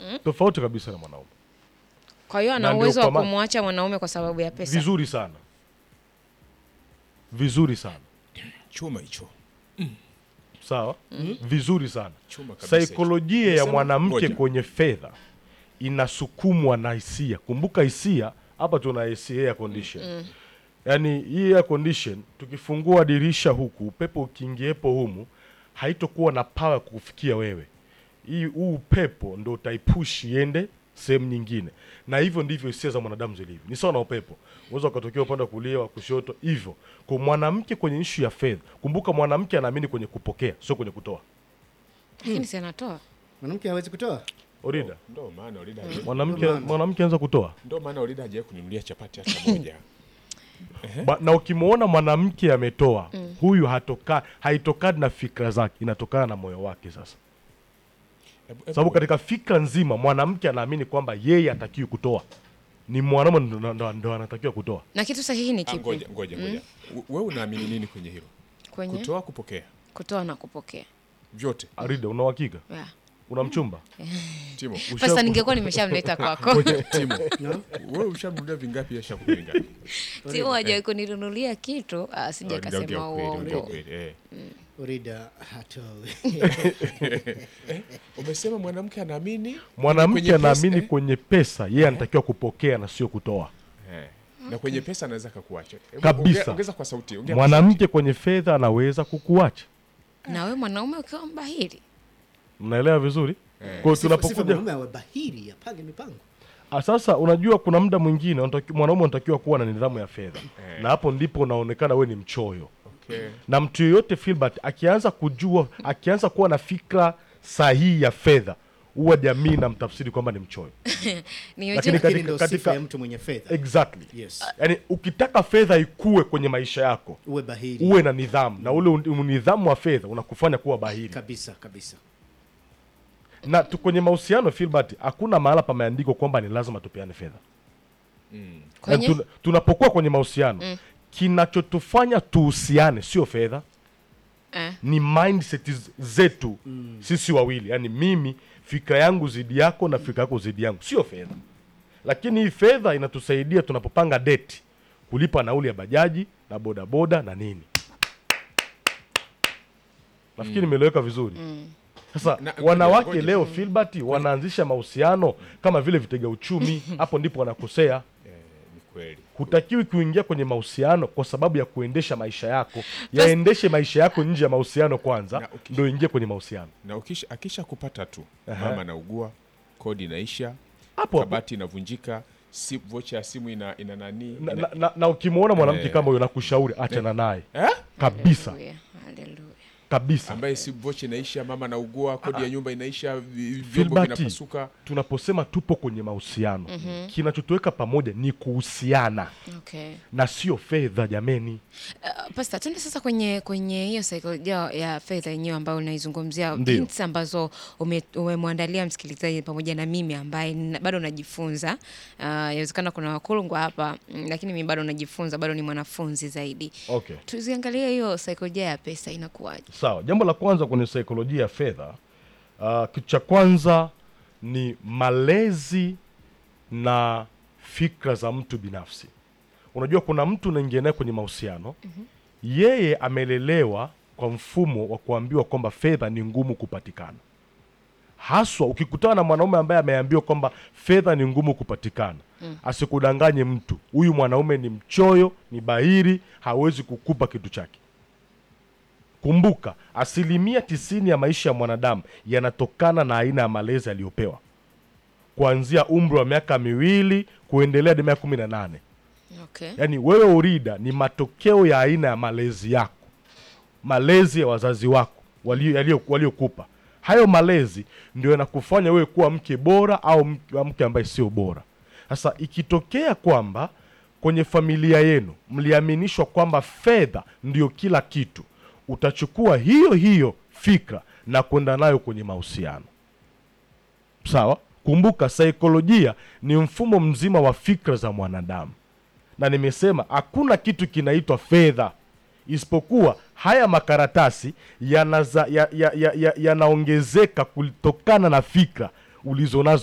tofauti kabisa na mwanaume Kwa hiyo Na ana ndio uwezo wa kwa ma- kumwacha mwanaume kwa sababu ya pesa. vizuri sana vizuri sana chuma hicho sawa vizuri sana Chuma kabisa saikolojia ya Umesema- mwanamke ngoja. kwenye fedha inasukumwa na hisia kumbuka hisia hapa tuna AC air condition yaani hii air condition tukifungua dirisha huku upepo ukiingiepo humu haitokuwa na pawa kukufikia wewe hii huu upepo ndo utaipush iende sehemu nyingine na hivyo ndivyo hisia za mwanadamu zilivyo ni sawa na upepo unaweza ukatokea upande wa kulia wa kushoto hivyo kwa mwanamke kwenye ishu ya fedha kumbuka mwanamke anaamini kwenye kupokea sio kwenye kutoa Lakini si anatoa. mwanamke hawezi kutoa orida ndo maana Olida hajawahi- mwanamke mwanamke anaweza kutoa ndo maana Olida hajawahi kununulia chapati hata moja ba, na ukimwona mwanamke ametoa huyu hatoka haitokani na fikra zake inatokana na moyo wake sasa Hebu- hebu- sababu katika fikra nzima mwanamke anaamini kwamba yeye hatakiwi kutoa ni mwanaume ndo- ndo- ndo ndo anatakiwa kutoa Na kitu sahihi ni Ah, kipi? ngoja ngoja ngoja We- wewe unaamini nini kwenye hilo Kwenye kutoa kupokea kutoa na kupokea. vyote arida una uhakika Yeah. una mchumba timo Pesa ningekuwa nimeshamleta kwako. timo wewe ushamnunulia vingapi ya shakupi vingapi Timu hajawahi kuninunulia kitu, ah, sija Olida, ongea kasema ukweli, ongea uongo. ukweli, eh. orida hatoi umesema mwanamke anaamini mwanamke kwenye pesa, anaamini eh? kwenye pesa yeye anatakiwa kupokea na sio kutoa Eh. na kwenye pesa anaweza kakuacha Hebu Kabisa. ongea- ongeza kwa sauti ongea kwa mwanamke kwenye fedha anaweza kukuacha Na wewe mwanaume ukiwa mbahili. mnaelewa vizuri kwa hiyo Sifa- sifa tunapokuja mwanaume awe bahiri apange mipango Ah, sasa unajua kuna muda mwingine unataki- mwanaume unatakiwa kuwa na nidhamu ya fedha na hapo ndipo unaonekana we ni mchoyo Okay. na mtu yeyote Filbert akianza kujua akianza kuwa na fikra sahihi ya fedha huwa jamii na mtafsiri kwamba ni mchoyo Ni Lakini ujue- katika- lakini ndo sifa katika- ya mtu mwenye fedha exactly yes yaani ukitaka fedha ikue kwenye maisha yako uwe bahiri uwe na nidhamu na ule un- nidhamu wa fedha unakufanya kuwa bahiri kabisa kabisa na tu kwenye mahusiano Filbert hakuna mahala pameandikwa kwamba ni lazima tupeane fedha Kwenye? Na tuna- tunapokuwa kwenye mahusiano kinachotufanya tuhusiane sio fedha Eh. ni mindset z- zetu sisi wawili yaani mimi fikra yangu zidi yako na fikra yako zidi yangu sio fedha lakini hii fedha inatusaidia tunapopanga deti kulipa nauli ya bajaji na bodaboda na nini nafikiri nimeeleweka vizuri sasa Na- ngoja, wanawake ngoja. leo Filbert wanaanzisha mahusiano kama vile vitega uchumi hapo ndipo wanakosea Eh, ni kweli hutakiwi kuingia kwenye mahusiano kwa sababu ya kuendesha maisha yako yaendeshe maisha yako nje ya mahusiano kwanza Na uki- ndo ingie kwenye mahusiano na ukisha akisha kupata tu Aha. mama anaugua kodi inaisha hapo hapo kabati inavunjika si vocha ya simu ina, ina nani na, ina, na, na, na ukimwona mwanamke Eh. kama huyo nakushauri achana naye eh? kabisa Haleluya, haleluya. kabisa ambaye si vocha inaisha mama anaugua kodi ya nyumba inaisha vi- vyombo Filbert, vinapasuka tunaposema tupo kwenye mahusiano kinachotuweka pamoja ni kuhusiana Okay. na sio fedha jameni Uh, Pasta, tuende sasa kwenye kwenye hiyo saikolojia ya fedha yenyewe ambayo unaizungumzia, Ndio. hints ambazo ume- umemwandalia msikilizaji pamoja na mimi ambaye nina- bado najifunza. Uh, Yawezekana kuna wakulungwa hapa mm, lakini mimi bado najifunza, bado ni mwanafunzi zaidi. okay Tuziangalie hiyo saikolojia ya pesa inakuwaje? sawa jambo la kwanza kwenye saikolojia ya fedha uh, kitu cha kwanza ni malezi na fikra za mtu binafsi unajua kuna mtu unaingia naye kwenye mahusiano yeye amelelewa kwa mfumo wa kuambiwa kwamba fedha ni ngumu kupatikana haswa ukikutana na mwanaume ambaye ameambiwa kwamba fedha ni ngumu kupatikana asikudanganye mtu huyu mwanaume ni mchoyo ni bahiri hawezi kukupa kitu chake kumbuka asilimia tisini ya maisha ya mwanadamu yanatokana na aina ya malezi aliyopewa kuanzia umri wa miaka miwili kuendelea hadi miaka kumi na nane Okay. yaani wewe urida ni matokeo ya aina ya malezi yako malezi ya wazazi wako walio- yaliyo- waliokupa hayo malezi ndio yanakufanya wewe kuwa mke bora au mke, mke ambaye sio bora sasa ikitokea kwamba kwenye familia yenu mliaminishwa kwamba fedha ndio kila kitu utachukua hiyo hiyo fikra na kwenda nayo kwenye mahusiano sawa kumbuka saikolojia ni mfumo mzima wa fikra za mwanadamu na nimesema hakuna kitu kinaitwa fedha isipokuwa haya makaratasi yanaza- ya- ya- ya- ya- yanaongezeka kutokana na fikra ulizonazo